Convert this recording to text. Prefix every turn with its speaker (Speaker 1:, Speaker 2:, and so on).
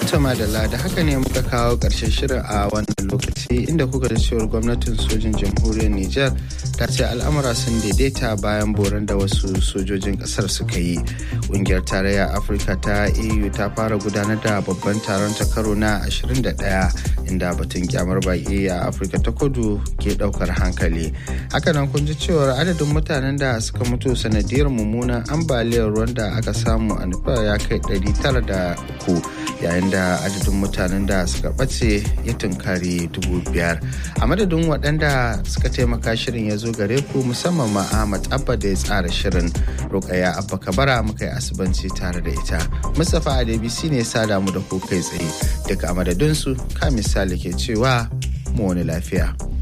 Speaker 1: Tama da da haka ne muka kawo ƙarshen shirin a wannan lokaci inda kuka da cewar gwamnatin sojin jamhuriyar Nijar ta ce al'amura sun daidaita bayan boran da wasu sojojin ƙasar suka yi. Ƙungiyar tarayya Afirka ta EU ta fara gudanar da babban taron ta karo na 21 inda batun kyamar baƙi a Afirka ta kudu ke ɗaukar hankali. Hakanan kun ji cewar adadin mutanen da suka mutu sanadiyar mummunan ambaliyar ruwan da aka samu a nufa ya kai 903 yayin da adadin mutanen da suka ɓace ya tunkari dubu biyar a madadin waɗanda suka taimaka shirin ya zo gare ku musamman ma ahmad abba da ya tsara shirin rukaya abba kabara muka yi asibanci tare da ita mustapha adebisi ne sada mu da ku kai tsaye daga a madadinsu ka misali ke cewa mu wani lafiya.